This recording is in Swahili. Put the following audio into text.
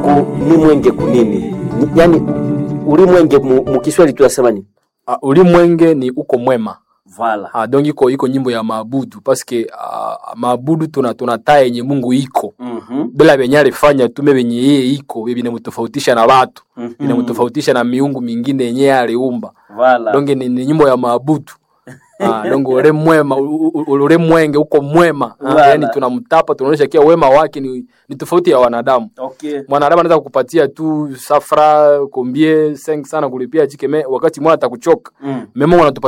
Mungu ni mwenge kunini? Ni, yani ulimwenge mu, mu Kiswahili tunasema nini? uh, ulimwenge ni uko mwema Vala. uh, donc iko iko nyimbo ya maabudu paske uh, maabudu tuna tunataa yenye Mungu iko Mhm. bila venye alifanya tume venye yeye iko vinamtofautisha na watu vinamtofautisha na miungu mingine yenye yeye aliumba Vala. donc ni, ni nyimbo ya maabudu Ah, donc ule mwema u- u- ule mwenge uko mwema Ah, Wala. yani tunamtapa tunaonyesha kia wema wake ni, ni tofauti ya wanadamu Okay. mwanadamu anaweza kukupatia tu safra kombie 5 sana kulipia chikeme wakati mwana atakuchoka Mm. memo anatupatia